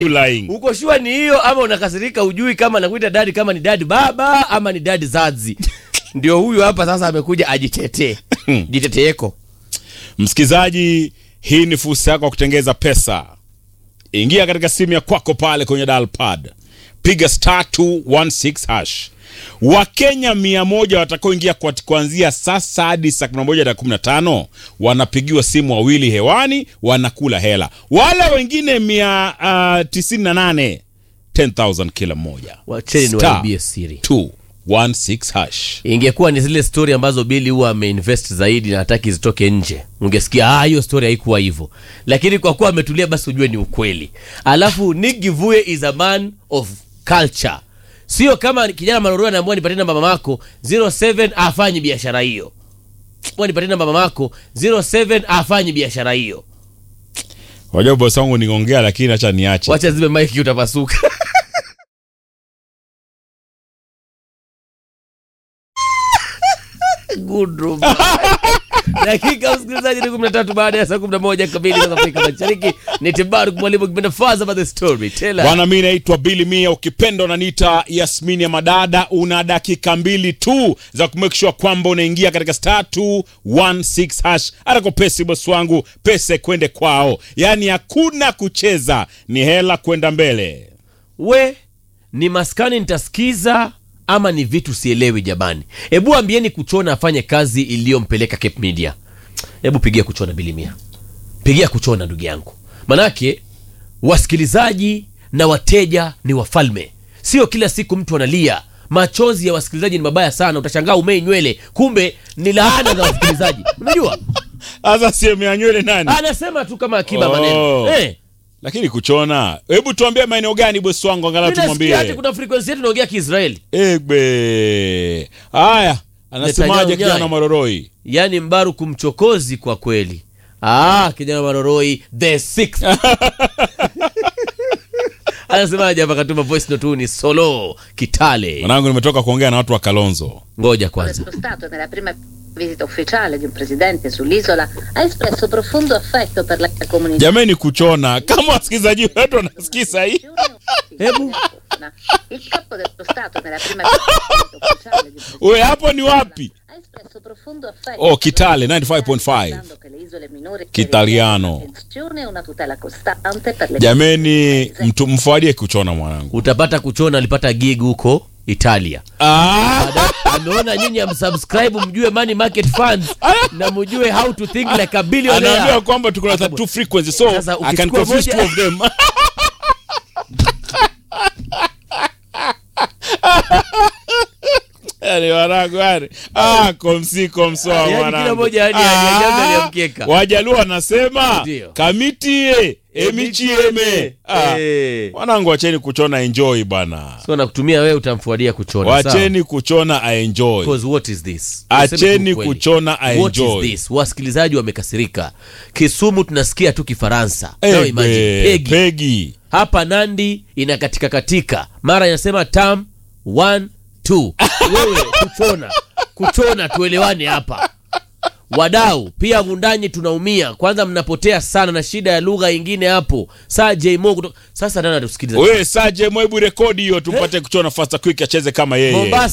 You lying. uko shua ni hiyo ama unakasirika ujui kama nakuita dadi kama ni dadi baba ama ni dadi zazi ndio huyu hapa sasa amekuja ajitetee jiteteeko Msikizaji, hii ni fursa yako ya kutengeza pesa. Ingia katika simu ya kwako pale kwenye dial pad, piga star 216 hash. Wakenya mia moja watakaoingia kwa- kuanzia sasa hadi saa 11 na 15 wanapigiwa simu wawili hewani, wanakula hela. Wala wengine mia uh, tisini na nane 10,000 kila mmoja. wacheni Star niwaibie siri 216 hash. ingekuwa ni zile stori ambazo bili huwa ameinvest zaidi na hataki zitoke nje ungesikia "Ah, hiyo stori haikuwa hivyo lakini kwa kuwa ametulia basi ujue ni ukweli alafu Nick Givue is a man of culture sio kama kijana marorua anaambua nipatie namba mamako 07 afanye biashara hiyo Mbona nipatie namba mamako 07 afanye biashara hiyo Wajua bosi wangu ningongea, lakini acha niache. wacha zibe maiki utapasuka Good room. dakika msikilizaji ni kumi na tatu baada ya saa kumi na moja kamili za Afrika Mashariki. Ni Tibaru mwalimu kipenda Faza by the story tela. Bwana, mi naitwa Billy Mia, ukipenda unaniita Yasmini ya Madada. Una dakika mbili tu za kumake sure kwamba unaingia katika star 216 hash. Atako pesi bosi wangu, pesa kwende kwao, yaani hakuna kucheza, ni hela kwenda mbele. We ni maskani nitasikiza ama ni vitu sielewi jamani. Hebu ambieni Kuchona afanye kazi iliyompeleka Cape Media. Hebu pigia Kuchona bilimia, pigia Kuchona ndugu yangu, manake wasikilizaji na wateja ni wafalme, sio kila siku mtu analia. Machozi ya wasikilizaji ni mabaya sana, utashangaa umei nywele, kumbe ni laana za wasikilizaji. Unajua, Sasa sehemu ya nywele nani? anasema tu kama akiba Oh. maneno eh. Lakini kuchona, hebu tuambie maeneo gani bosi wangu, angalau Mimi nasikia ati tumwambie. kuna frequency yetu inaongea Kiisraeli. Egbe haya, anasemaje Netanyahu kijana nyai. Maroroi? yaani mbaru kumchokozi kwa kweli ah, kijana maroroi the sixth anasemaje hapa katuma voice note huu ni solo kitale Mwanangu, nimetoka kuongea na watu wa Kalonzo. ngoja kwanza dello Stato nella prima visita ufficiale di un presidente sull'isola ha espresso profondo affetto per la comunità. Jamani, kuchona kama wasikilizaji wetu wanasikiza hii Hebu. Il capo dello Stato nella prima visita ufficiale di un presidente we hapo ni wapi? ha espresso profondo affetto Oh, Kitale, per la 95.5. ricordando che le isole minori Kitaliano. richiedono attenzione e una tutela costante per le Jameni, mtu mfuadie kuchona mwanangu. utapata kuchona alipata gig huko italia Ah, Baada- ameona nyinyi amsubscribe mjue money market funds na mjue how to think like a anaambia billionaire kwamba tuko na Akabu- two frequency so Sasa I can ukichukua confuse moja- two of them. Yaani wanangu yani. Ah, komsi komsoa Yaani kila mwanangu. moja yani Ah, hajajaza ya mkeka. Wajaluo wanasema Ndio. kamitie emichieme. Ah, Eh. Wanangu wacheni kuchona enjoy bana. so nakutumia wewe utamfuadia kuchona sawa? Wacheni kuchona a enjoy. Because what is this? Acheni Tuseme tu ukweli. kuchona a What is enjoy. this? Wasikilizaji wamekasirika. Kisumu tunasikia tu Kifaransa. Eh, Now imagine, be- Pegi. Pegi. Hapa Nandi inakatika katika, mara inasema tam 1 2. Wewe kuchona, kuchona, tuelewane hapa. Wadau pia Mundanyi tunaumia, kwanza mnapotea sana na shida ya lugha ingine hapo. Saa Jmo kutoka sasa, nani atusikiliza? Wewe Saje, mwebu rekodi hiyo tupate kuchona fasta quick acheze kama yeye. Mombasa